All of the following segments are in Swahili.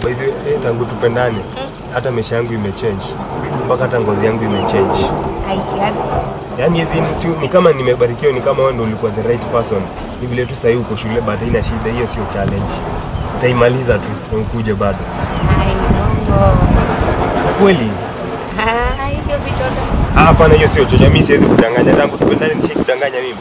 by the way, eh, tangu tupendane hata maisha yangu imechange mpaka hata ngozi yangu imechange Haikiaje? yaani hizi ni- si- ni kama nimebarikiwa ni kama wewe ndio ulikuwa the right person ni vile tu sahii uko shule but haina shida hiyo sio challenge utaimaliza tu na ukuje bado Ai, bongo. Na kweli Ai, hiyo si chocha. Ah, hapana hiyo sio chocha mimi siwezi kudanganya tangu tupendane nishai kudanganya mimi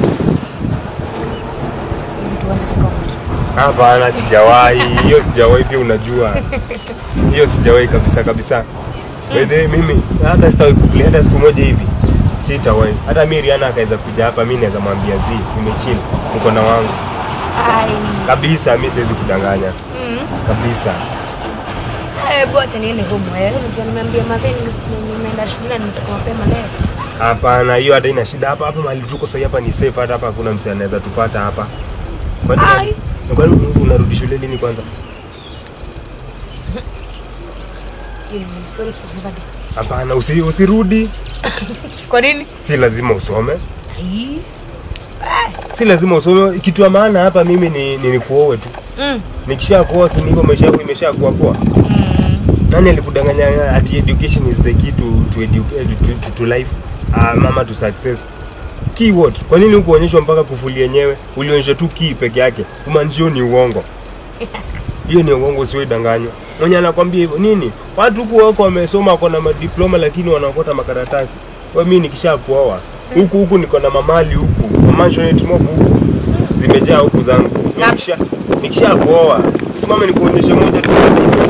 Hebu tuanze kukaa hapana sijawahi hiyo sijawahi pia unajua hiyo sijawahi kabisa kabisa by the way mimi hata sitawahi kuplay hata siku moja hivi sitawahi hata mi Rihanna akaweza kuja hapa mi naweza mwambia zi nimechill mkono wangu Ai. kabisa mi siwezi kudanganya Mm. kabisa Eh, bwacha niende home wewe. Unajua nimeambia madheni nimeenda shule na nimetoka mapema leo. hapana hiyo hata ina shida hapa hapa mahali tuko sasa hapa ni safe hata hapa hakuna msee anaweza tupata hapa kwani Ai. kwani unarudi shule lini kwanza Hiyo ni story for another day. hapana usi, usirudi Kwa nini? si lazima usome Ai. si lazima usome kitu ya maana hapa mimi ni, ni nikuowe tu Mm. nikisha kuoa si niko maisha yangu imesha kuwa poa nani alikudanganya ati education is the key to, to, edu, edu, to, to, to life uh, mama to success key what kwa nini hukuonyeshwa mpaka kufuli yenyewe ulionyeshwa tu key peke yake kumaanisha hiyo ni uongo hiyo ni uongo usiodanganywa mwenye anakwambia hivyo nini watu huku wako wamesoma wako na madiploma lakini wanaokota makaratasi kwa mimi nikisha kuoa huku huku niko na mamali huku mamanshonate mob huku zimejaa huku zangu Na- nikisha nikisha kuoa simame nikuonyeshe moja tu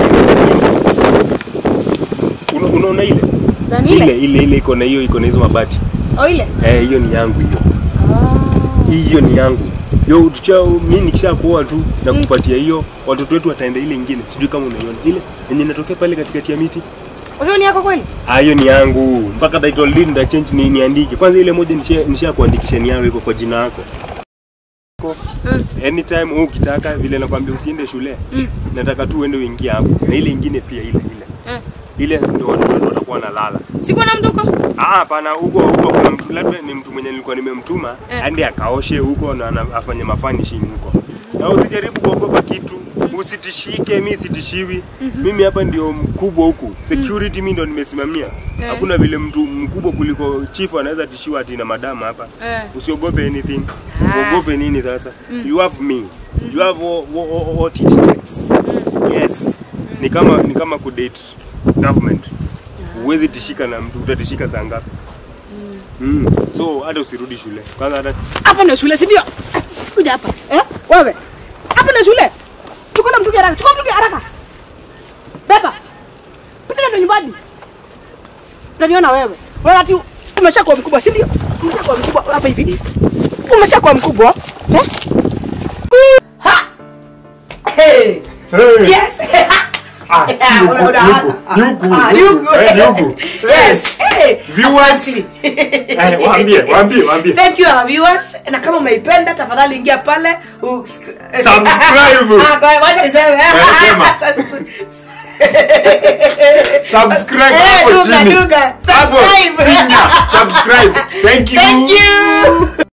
Una- unaona ile Nani ile ile? ile ile iko na hiyo iko na hizo mabati Oh, ile? eh hiyo ni yangu hiyo Ah. hiyo ni yangu yo tucha mimi nikisha kuoa tu na kupatia hiyo watoto wetu wataenda ile ingine sijui kama unaiona ile yenye inatokea pale katikati ya miti Hiyo ni yako kweli? Ah, hiyo ni yangu mpaka title deed nita change ni niandike kwanza ile moja nisha, nisha kuandikisha ni yangu iko kwa jina yako Mm. anytime wewe ukitaka vile nakwambia usiende shule Mm. nataka tu uende uingie hapo na ile ingine pia ile ile Eh. ile ndio watoto wetu watakuwa wanalala Siko na mtu huko? Ah, hapana, huko huko kuna mtu labda ni mtu mwenye nilikuwa nimemtuma Eh. aende akaoshe huko na ana- afanye mafanishing huko. Na usijaribu kuogopa kitu, usitishike, mi sitishiwi. Mimi hapa ndio mkubwa huku. Security mimi ndo nimesimamia. Eh. Hakuna vile mtu mkubwa kuliko chief anaweza tishiwa ati na madama hapa. Eh. Usiogope anything. Ah. Uogope nini sasa? You have me. You have wha- wha- what it takes. Yes. Ni kama ni kama kudate government. Huwezi tishika na mtu, utatishika saa ngapi? Mm. So hata usirudi shule. Kwanza hata Hapa ndio shule, si ndio? Kuja hapa. Eh? Wewe. Hapa ndio shule. Chukua na mtungi haraka. Chukua mtungi haraka. Beba. Pita ndio nyumbani. Utaniona wewe. Wewe ati umeshakuwa mkubwa, si ndio? Umeshakuwa mkubwa hapa hivi. Umeshakuwa mkubwa. Eh? Ha! Hey. Yes. Ah, si huku, ni huku, ni huku, Ah, ni huku. Eh, ni huku. Yes. Hey. Viewers. Asante. Eh, waambie, waambie, waambie. Thank you our viewers. Na kama umeipenda tafadhali ingia pale u- Subscribe. Ah, kwa wacha niseme. Subscribe Eh, hapo duga, chini. duga. Hapo, Subscribe. finya, subscribe. Thank you. Thank you.